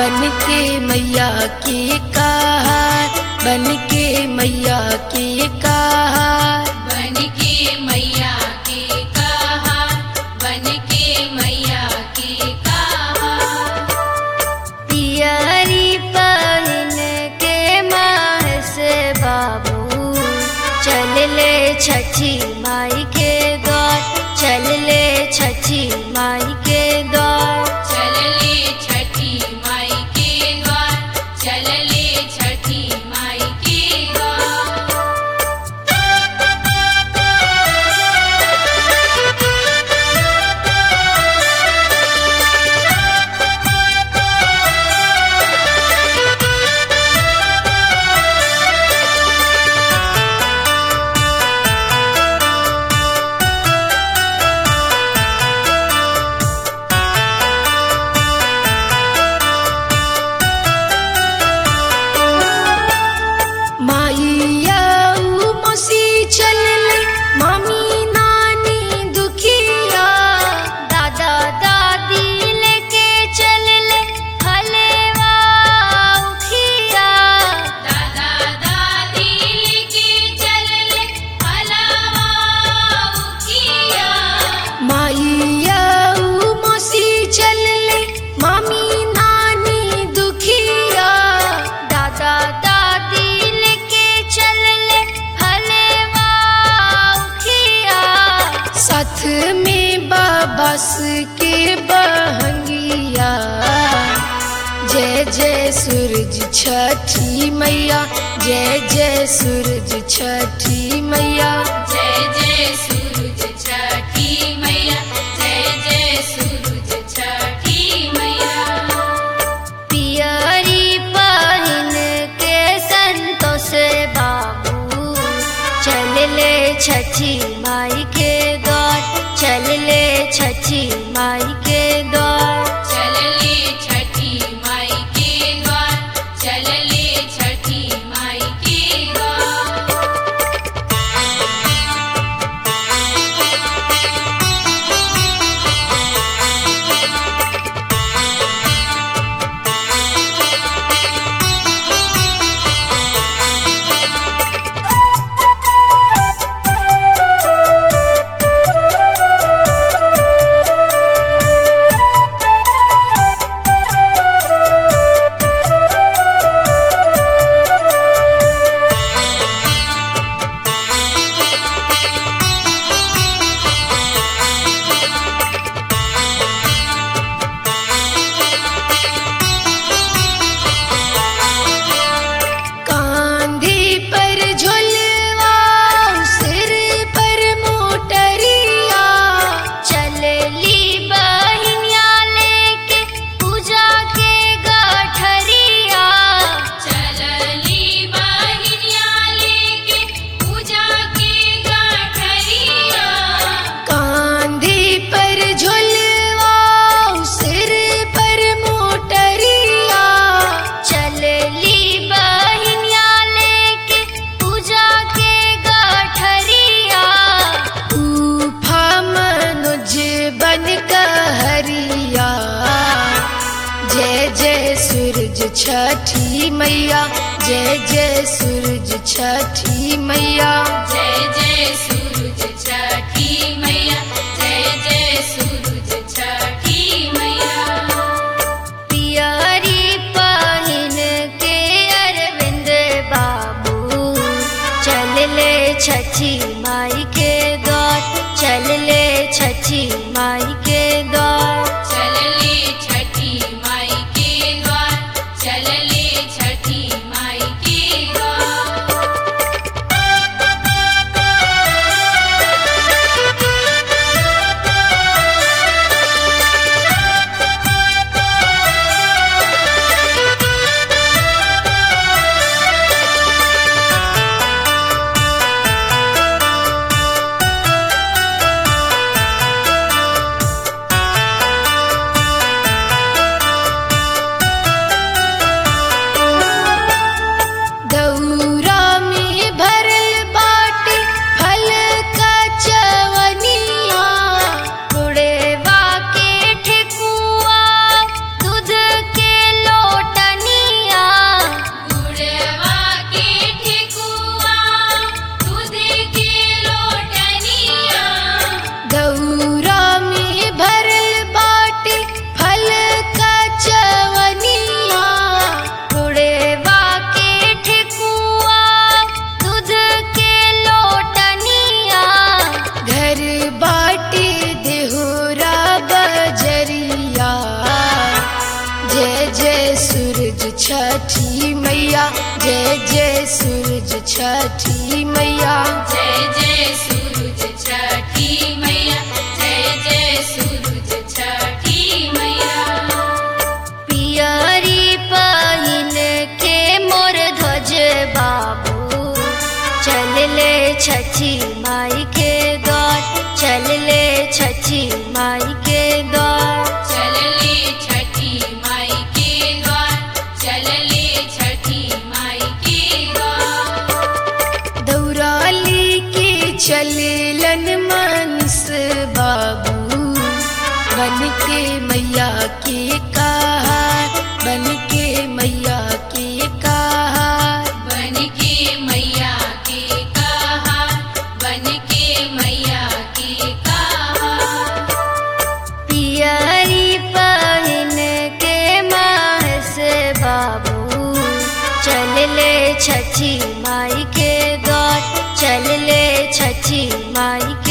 बन के मैया के कहार बन के मैया के कहार बन के मैया के कहा बन के मैया के कहा पियरी पहन के माह से बाबू चल ले छठी माई के द्वार चल ले छठी माई के द्वार चल ले छठी माई के द्वार चल ले छठी माई के द्वार माइया मसी चल ले मामी नानी दुखिया दादा दादी लेके चल ले हलेवा उखिया दादा दादी के चल ले हलवा उखिया माइया मसी चल ले मामी नानी दुखिया दादा दादी लेके चल ले हलेवा उखिया साथ में बाबस के बहंगिया जय जय सूरज छठी मैया जय जय सूरज छठी मैया जय जय सूरज छठी मैया जय जय सूरज छठी मैया पियरी पहिन के संतोष बाबू चल ले छठी माई के द्वार चल ले छठी माई के द्वार चल ले छठी माई के द्वार चल ले छठी माई के द्वार कांधे पर झुलवा सिर पर मोटरिया चलली बहिनिया लेके पूजा के गठरिया चलली बहिनिया लेके पूजा के गठरिया कांधे पर झुलवा सिर पर मोटरिया चलली बहिनिया लेके पूजा के गठरिया तूफा मनुज बन कहरिया जय जय सूरज छठी मैया जय जय सूरज छठी मैया जय जय सूरज छठी मैया जय जय सूरज छठी मैया पियरी पहिन के अरविंद बाबू चल ले छठी माई के द्वार चल ले छठी माई के द्वार चल ले छठी माई के द्वार चल ले छठी माई के द्वार मैया जय जय सूरज छठी मैया जय जय सूरज छठी मैया जय जय सूरज छठी मैया पियरी पहिन के मोर ध्वज बाबू चल ले छठी माई के द्वार चल ले छठी माई के द्वार चलले छठी माई के द्वार चलले छठी माई के द्वार दौड़ाली के चलेलन मानस बाबू बन के मैया के कहार बन के मैया के कहार बन के मैया के कहा बन के मैया के कहा पियरी पहिन के मास बाबू चल ले छठी माई के द्वार चल ले छठी माई